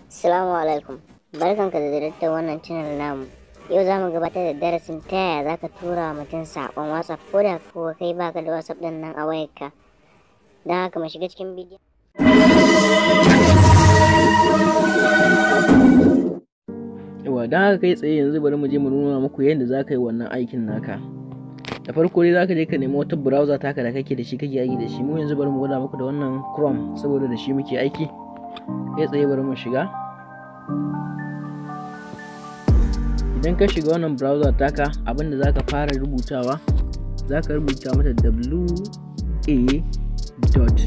Assalamu alaikum. Barkanka da daddar wannan channel namu. Yau za mu gabatar da darasin ta yaya za ka tura wa mutum saƙon WhatsApp ko da kuwa kai baka da WhatsApp ɗin nan a wayarka. Don haka mu shiga cikin bidiyon. yawa don haka kai tsaye yanzu bari mu je mu nuna muku yadda za ka yi wannan aikin naka da farko dai za ka je ka nemi wata browser taka da kake da shi kake aiki da shi mu yanzu bari mu gwada muku da wannan chrome saboda da shi muke aiki kai tsaye bari mu shiga idan ka shiga wannan browser taka abinda za ka fara rubutawa za ka rubuta mata w a dot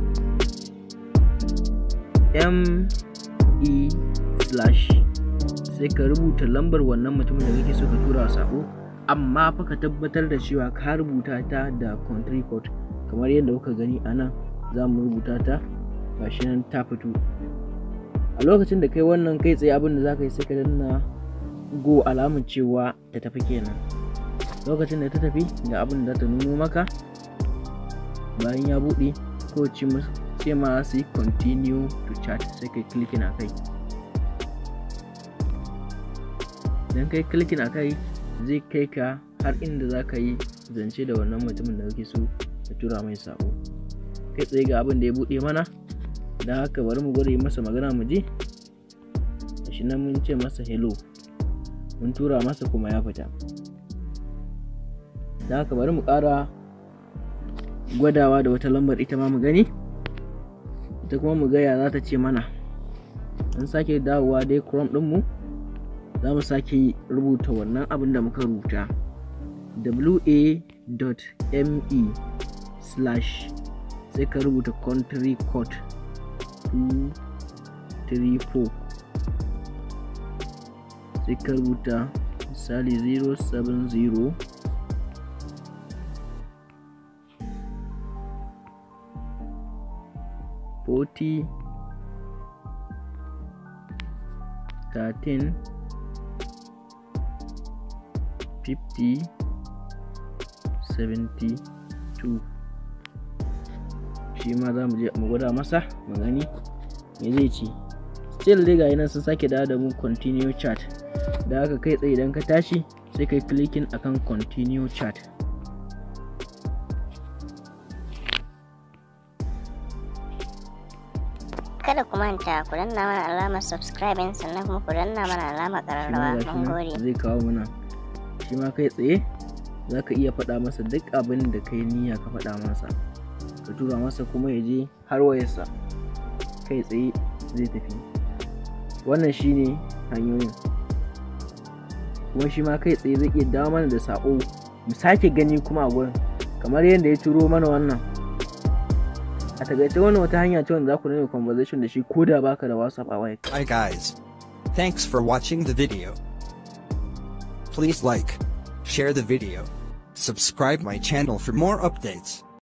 m e slash sai ka rubuta lambar wannan mutumin da kake so ka tura sako amma fa ka tabbatar da cewa ka rubuta ta da country code kamar yadda kuka gani a nan za mu rubuta ta gashi nan ta fito a lokacin da kai wannan kai tsaye abin da za ka yi sai ka danna go alamun cewa ta tafi kenan lokacin da ta tafi ga abin da ta nuno maka bayan ya buɗe ko ce ma su yi continue to chat sai kai clicking a kai idan kai clicking a kai zai kai ka har inda za ka yi zance da wannan mutumin da kake so ka tura mai sako kai tsaye ga abin da ya buɗe mana don haka bari mu gwada masa magana mu je shi nan mun ce masa hello mun tura masa kuma ya fita don haka bari mu ƙara gwadawa da wata lambar ita ma mu gani ita kuma mu gaya za ta ce mana an sake dawowa dai chrome ɗinmu za mu sake rubuta wannan abin da muka rubuta wa.me slash sai ka rubuta country code 234 sai ka rubuta misali 070 40 13 50 72 shi ma za mu je mu gwada masa mu gani me zai ci still dai ga nan sun sake dawo da mu continue chat da aka kai tsaye idan ka tashi sai kai clicking akan continue chat Kada ku manta ku danna mana alamar subscribing sannan kuma ku danna mana alamar ƙararrawa. Mun gode. zai kawo mana shi ma kai tsaye za ka iya faɗa masa duk abin da kai niyya ka faɗa masa ka tura masa kuma ya je har wayarsa kai tsaye zai tafi wannan shine hanyoyin kuma shi ma kai tsaye zai iya dawo mana da saƙo mu sake gani kuma a gurin kamar yadda ya turo mana wannan a takaice wannan wata hanya ce wanda za ku nuna conversation da shi ko da baka da whatsapp a wayar Hi guys. Thanks for watching the video. Please like, share the video, subscribe my channel for more updates.